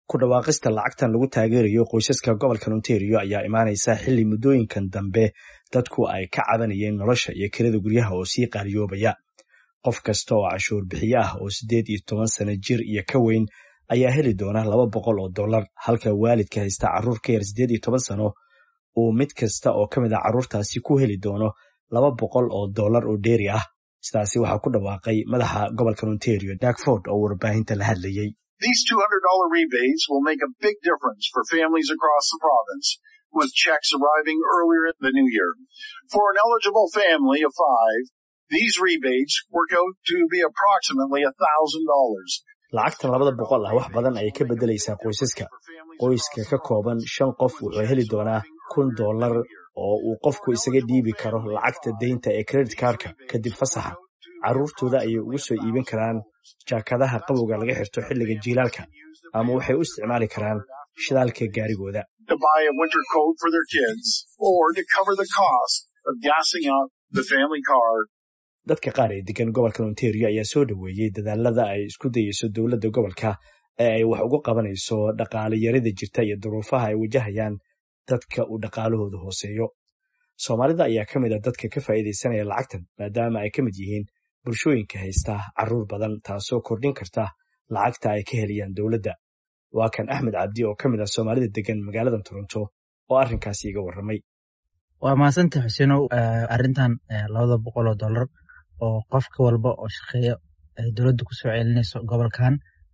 ku dhawaaqista lacagtan lagu taageerayo qoysaska gobolka ontario ayaa imaanaysa xilli muddooyinkan dambe dadku ay ka cabanayeen nolosha iyo kirada guryaha oo sii qaaliyoobaya qof kasta oo cashuur bixiye ah oo siddeed iyo toban sano jir iyo ka weyn ayaa heli doona laba boqol oo dollar halka waalidka haysta carruur ka yar siddeed iyo toban sano uu mid kasta oo ka mid a carruurtaasi ku heli doono laba boqol oo dollar oo dheeri ah sidaasi waxaa ku dhawaaqay madaxa gobolka ontario dakford oo warbaahinta la hadlayey These $200 rebates will make a big difference for families across the province, with checks arriving earlier in the new year. For an eligible family of five, these rebates work out to be approximately $1,000. lacagtan labada boqol ah wax badan ayay ka beddelaysaa qoysaska qoyska ka kooban shan qof wuxuu heli doonaa kun dollar oo uu qofku isaga dhiibi karo lacagta deynta ee credit kaarka kadib fasaxa carruurtooda ayay ugu soo iibin karaan jaakadaha qabowga laga xirto xilliga jiilaalka ama waxay u isticmaali karaan shidaalka gaarigooda to buy a winter coat for their kids or to cover the cost of gassing up the family car. dadka qaar ee degan gobolka ontario ayaa soo dhoweeyey dadaalada ay isku dayeyso dowladda gobolka ee ay wax ugu qabanayso dhaqaale yarida jirta iyo duruufaha ay wajahayaan dadka uu dhaqaalahoodu hooseeyo soomaalida ayaa ka mid a dadka ka faa'iidaysanaya lacagtan maadaama ay ka mid yihiin bulshooyinka haysta carruur badan taasoo kordhin karta lacagta ay ka helayaan dowladda waa kan axmed cabdi oo ka mid ah soomaalida degan magaalada toronto oo arrinkaasi iga warramay waa mahadsanta xuseenow arrintan labada boqol oo dollar oo qofka walba oo shaqeeya ay dowladda kusoo celinayso gobolkan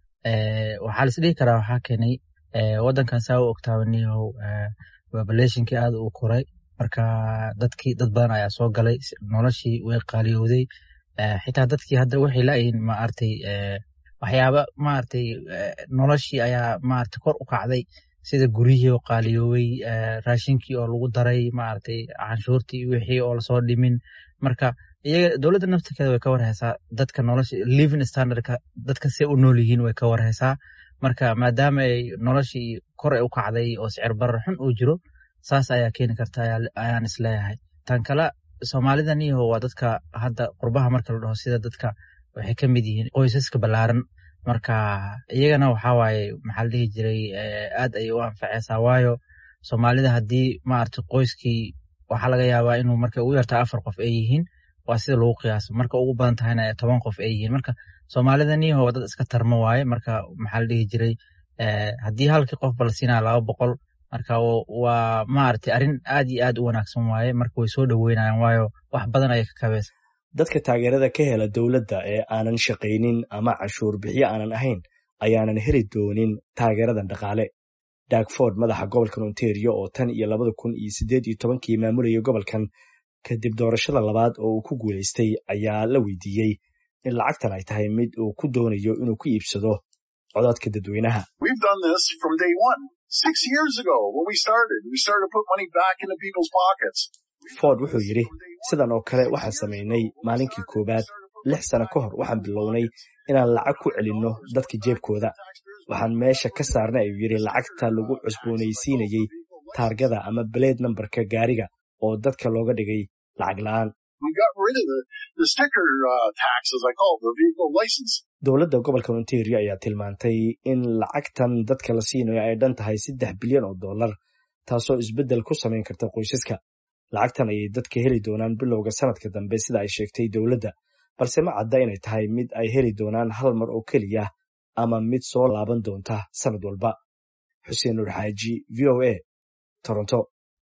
waxaa lais dhihi karaa waxaa keenay waddankan saa u ogtaabaniyahow populationkii aad uu koray marka dadkii dad badan ayaa soo galay noloshii way qaaliyowday xitaa dadkii hadda waxay laayihiin maaragtay waxyaaba maaragtay noloshii ayaa maaragtay kor u kacday sida guryihii oo qaaliyooway raashinkii oo lagu daray maaragtay canshuurtii wixii oo lasoo dhimin marka iyaga dowladda naftirkeeda way ka warhaysaa dadka nolosha living standardka dadka see u nool yihiin way ka warhaysaa marka maadaama ay noloshii kor ay u kacday oo sicir barar xun uu jiro saas ayaa keeni karta ayaan isleeyahay tan kale soomaalida niyaho waa dadka hadda qurbaha marka la dhaho sida dadka waxay ka mid yihiin qoysaska ballaaran marka iyagana waxaa waaye maxaa la dhihi jiray aad ayay u anfaceysaa waayo soomaalida haddii maaragtay qoyskii waxaa laga yaabaa inuu marka ugu yartaa afar qof ay yihiin waa sida lagu qiyaaso marka ugu badan tahayna toban qof ay yihiin marka soomaalida niyaho waa dad iska tarmo waaye marka maxaa la dhihi jiray haddii halkii qofba la siinaya laba boqol marka waa maaragtay arrin aad iyo aad u wanaagsan waaye marka way soo dhoweynayaan waayo wax badan ayay ka kabeysa dadka taageerada ka hela dowladda ee aanan shaqaynin ama cashuur bixiyo aanan ahayn ayaanan heli doonin taageeradan dhaqaale dakford madaxa gobolkan ontario oo tan iyo labada kun iyo siddeed iyo tobankii maamulayay gobolkan kadib doorashada labaad oo uu ku guulaystay ayaa la weydiiyey in lacagtan ay tahay mid uu ku doonayo inuu ku iibsado codadka dadweynaha We've done this from day one. Six years ago when we started, we started to put money back into people's pockets. ford wuxuu yidhi sidan oo kale waxaan samaynay maalinkii koowaad lix sano ka hor waxaan bilownay inaan lacag ku celinno dadka jeebkooda waxaan meesha ka saarnay ayuu yidhi lacagta lagu cusboonaysiinayey taargada ama beleed nambarka gaariga oo dadka looga dhigay lacag la'aan We got rid of the, the sticker uh, tax, as I call it, the vehicle license. dowladda gobolka ontario ayaa tilmaantay in lacagtan dadka la siinayo ay dhan tahay saddex bilyan oo dollar taasoo isbeddel ku samayn karta qoysaska lacagtan ayay dadka heli doonaan bilowga sanadka dambe sida ay sheegtay dowladda balse ma cadda inay tahay mid ay heli doonaan hal mar oo keliya ama mid soo laaban doonta sanad walba xuseen nur xaaji v o a toronto